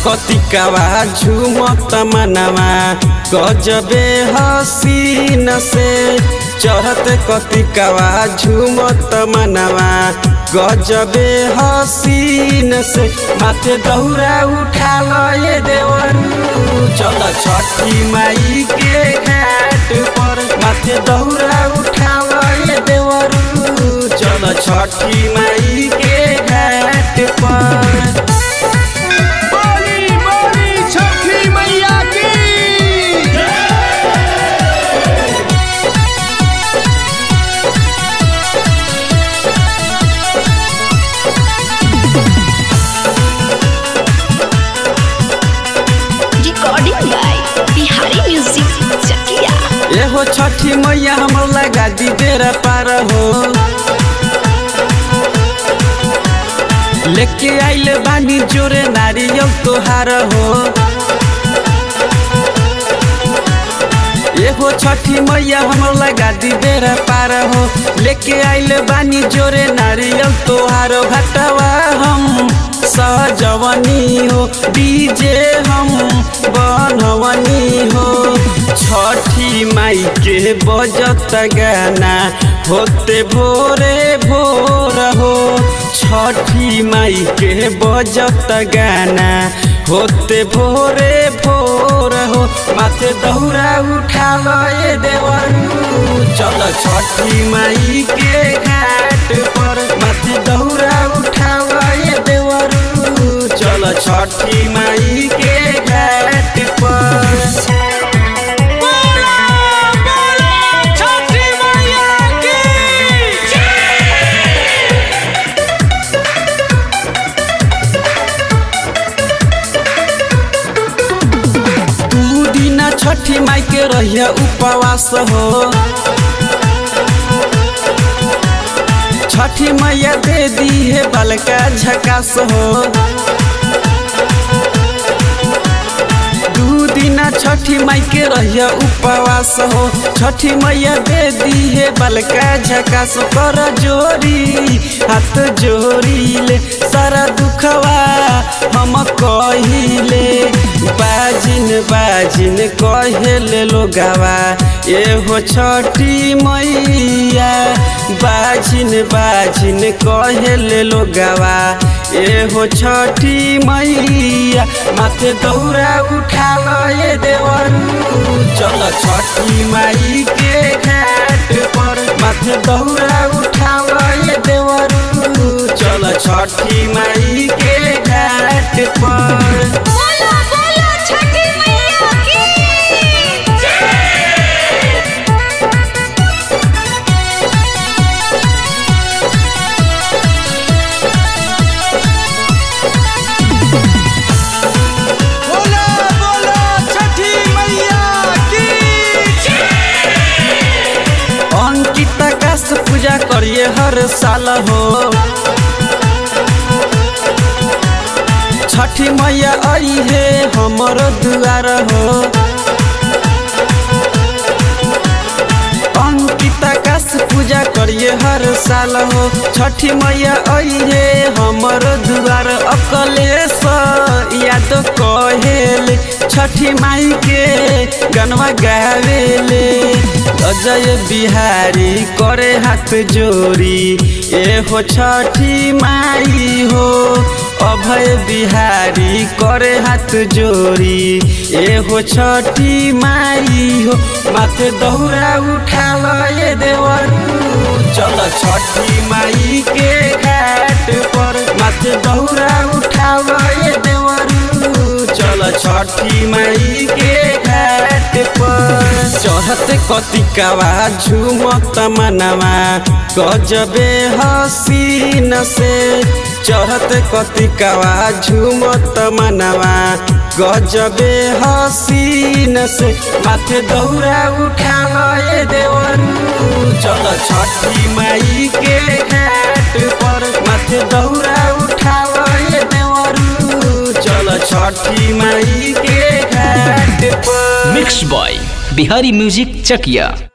कतिकावा झुमत मनवा गजबे हसीन से चढ़त कतिकावा झुमत मनवा गजबे हसीन से माथे दौरा उठा लए देवरू चल छठी माई के घाट पर माथे दौरा उठा लए देवरू चल छठी माई के घाट पर बोली बोली छठी मैया की recording by Bihari Music Chakia. एहो छठी मैया हमर लगा दी बेरा पार हो लेके आइल बानी जोरे नारियल तोहार हो एहो छठी मैया हमर लगा दी बेरा पार हो लेके आइल बानी जोरे नारियल तोहार घटवा हम सहजवनी हो डीजे हम बनवनी हो छठी माई के बजत गाना होते भोरे भोर हो छठी माई के बजत गाना होते भोरे भोर हो माथे दौरा उठा लए देवरू चल छठी माई के घाट पर माथे दौरा उठा लए देवरू चल छठी माई के घाट पर छठी मैया की दू दिन छठी माई के रहिया उपवास हो छठी मैया दे दी है बलका झकास हो दू दिन छठी माई के रहिया उपवास हो छठी मैया दे दी है बलका झकास कर जोरी हाथ जोरी ले सारा दुखवा हम कहिले बाजिन बाजिन कहेले लोगावा एहो छठी मैया बाजिन बाजिन कहेले लोगावा एहो छठी मैया माथे दौरा उठा लए देवरू चल छठी माई के घाट पर माथे दौरा उठा लए देवरू चल छठी माई के घाट पर बोलो बोलो छठी मैया की बोला बोला छठी मैया की अंकित काश पूजा करिए हर साल हो छठी मैया आई है हमर दुआर हो अंकित काश पूजा करिए हर साल हो छठी मैया आई है हमर दुआर अकलेश याद कहेले छठी माई के गनवा गावेले अजय बिहारी करे हाथ जोरी एहो छठी माई हो अभय बिहारी करे हाथ जोरी एहो छठी माई हो माथे दौरा उठा लए देवरू चल छठी माई के घाट पर माथे दौरा उठा लए देवरू चल छठी माई के घाट पर चढ़त कतिकावा झुमत मनवा गजबे हसीन से चढ़त कतिकावा झुमत मनवा गजबे हसीन से माथे दौरा उठा लए देवरू चल छठी माई के घाट पर माथे दौरा उठा लए देवरू चल छठी माई के घाट पर मिक्स बॉय बिहारी म्यूजिक चकिया